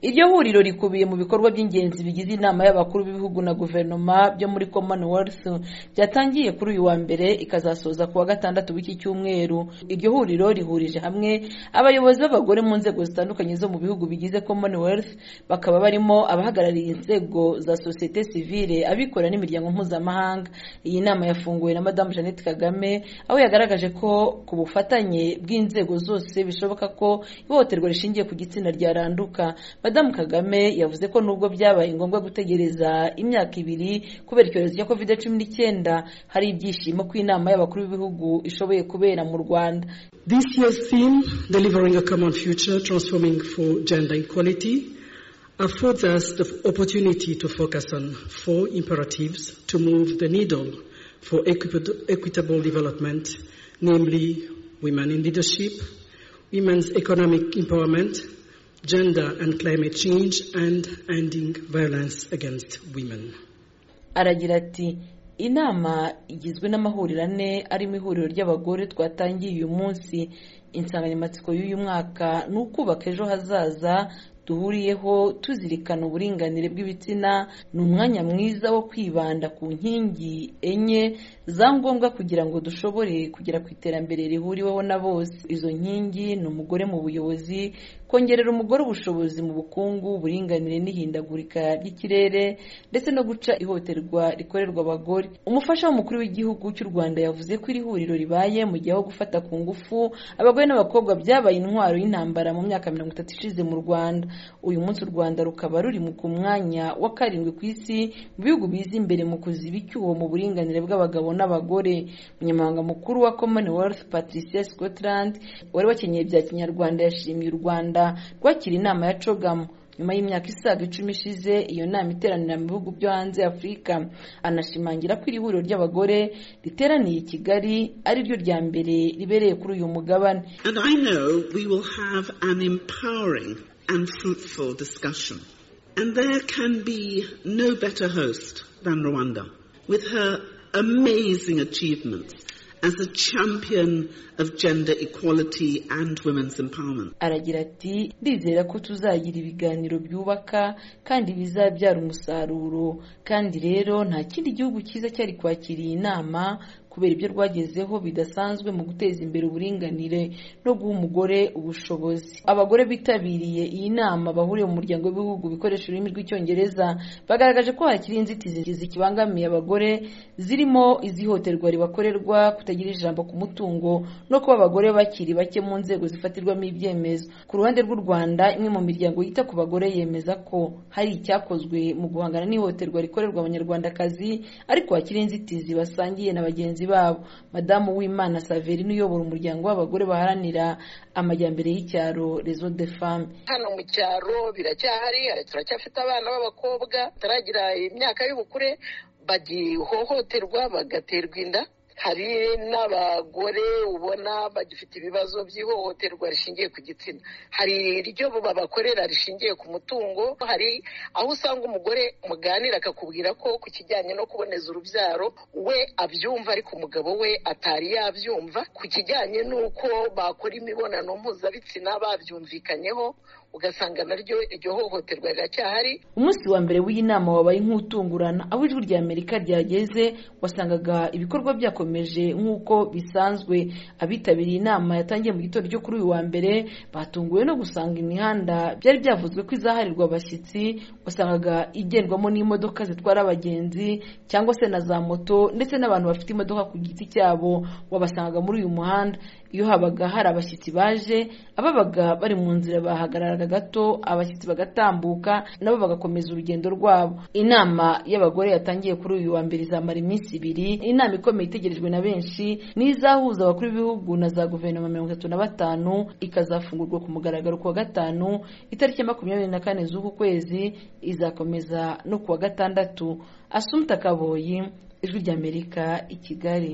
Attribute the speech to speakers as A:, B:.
A: Iryo huriro rikubiye mu bikorwa by'ingenzi bigize Inama y'Abakuru b'Ibihugu na Guverinoma byo muri Commonwealth byatangiye kuri uyu wa mbere ikazasoza ku wa gatandatu w'iki cyumweru. Iryo huriro rihurije hamwe abayobozi b'abagore mu nzego zitandukanye zo mu bihugu bigize Commonwealth bakaba barimo abahagarariye inzego za sosiyete sivile, abikorera n'imiryango mpuzamahanga. Iyi nama yafunguwe na Madamu Jeannette Kagame aho yagaragaje ko ku bufatanye bw'inzego zose bishoboka ko ihohoterwa rishingiye ku gitsina ryaranduka. Madamu Kagame yavuze ko nubwo byabaye ngombwa gutegereza imyaka ibiri kubera icyorezo cya covid cumi n'icyenda hari ibyishimo ko inama y'abakuru b'ibihugu ishoboye kubera mu Rwanda.
B: This year's theme, Delivering a Common Future, Transforming for Gender Equality, affords us the opportunity to focus on four imperatives to move the needle for equip- equitable development, namely women in leadership, women's economic empowerment, gender and climate change, and ending violence against women.
A: Aragira ati inama igizwe n'amahuriro ane arimo ihuriro ry'abagore twatangiye uyu munsi insanganyamatsiko y'uyu mwaka ni ukubaka ejo hazaza duhuriyeho tuzirikana uburinganire bw'ibitsina ni umwanya mwiza wo kwibanda ku nkingi enye za ngombwa kugira ngo dushobore kugera ku iterambere rihuriweho na bose izo nkingi ni umugore mu buyobozi kongerera umugore ubushobozi mu bukungu uburinganire n'ihindagurika ry'ikirere ndetse no guca ihohoterwa rikorerwa abagore umufasha w'umukuru w'igihugu cy'u rwanda yavuze ko iri huriro ribaye mu gihe aho gufata ku ngufu abagore n'abakobwa byabaye intwaro y'intambara mu myaka mirongo itatu ishize mu rwanda uyu munsi u rwanda rukaba ruri mu ku mwanya wa karindwi ku isi mu bihugu biza imbere mu kuziba icyuho mu buringanire bw'abagabo n'abagore umunyamabanga mukuru wa commonwealth patricia scotland wari wakenyeye bya kinyarwanda yashimiye u rwanda rwakira inama ya cogamu nyuma y'imyaka isaga icumi ishize iyo nama iteranira mu bihugu byo hanze afurika anashimangira ko iri huriro ry'abagore riteraniye i kigali ari ryo rya mbere ribereye kuri uyu mugabane
C: And I know we will have an empowering and fruitful discussion. And there can be no better host than Rwanda, with her amazing achievements as a champion of gender equality and women's empowerment.
A: aragira ati ndizera ko tuzagira ibiganiro byubaka kandi bizabyara umusaruro kandi rero nta kindi gihugu cyiza cyari kwakiriye inama kubera ibyo rwagezeho bidasanzwe mu guteza imbere uburinganire no guha umugore ubushobozi abagore bitabiriye iyi nama bahuriye mu muryango w'ibihugu bikoresha ururimi rw'icyongereza bagaragaje ko hakiri inzitizi zikibangamiye abagore zirimo izihohoterwa ribakorerwa kutagira ijambo ku mutungo no kuba abagore bakiri bake mu nzego zifatirwamo ibyemezo ku ruhande rw'u rwanda imwe mu miryango yita ku bagore yemeza ko hari icyakozwe mu guhangana n'ihohoterwa rikorerwa abanyarwandakazi ariko hakiri inzitizi basangiye na bagenzi babo madamu w'imana saverine uyobora umuryango w'abagore baharanira amajyambere y'icyaro rezo de femme
D: hano mu cyaro biracyahari hari- turacyafite abana b'abakobwa bataragira imyaka y'ubukure bagihohoterwa bagaterwa inda hari n'abagore ubona bagifite ibibazo by'ihohoterwa rishingiye ku gitsina hari iryo babakorera rishingiye ku mutungo hari aho usanga umugore muganira akakubwira ko ku kijyanye no kuboneza urubyaro we abyumva ariko umugabo we atari yabyumva ku kijyanye n'uko bakora imibonano mpuzabitsina babyumvikanyeho ugasanga naryo iryo hohoterwa riracyahari
A: umunsi wa mbere w'iyi nama wabaye nk'utungurana aho ijwi rya amerika ryageze wasangaga ibikorwa byakomeje nk'uko bisanzwe abitabiriye inama yatangiye mu gitondo cyo kuri uyu wa mbere batunguwe no gusanga imihanda byari byavuzwe ko izaharirwa abashyitsi wasangaga igendwamo n'imodoka zitwara abagenzi cyangwa se na za moto ndetse n'abantu bafite imodoka ku giti cyabo wabasangaga muri uyu muhanda iyo habaga hari abashyitsi baje ababaga bari mu nzira bahagararaga gato abashyitsi bagatambuka nabo bagakomeza urugendo rwabo inama y'abagore yatangiye kuri uyu wa mbere izamara iminsi ibiri inama ikomeye itegerejwe na benshi ni izahuza abakuru b'ibihugu na za guverinoma mirongo itatu na batanu ikazafungurwa ku mugaragaro ku wa gatanu itariki ya makumyabiri na kane z'uku kwezi izakomeza no ku wa gatandatu asumta kaboyi ijwi ry'amerika i kigali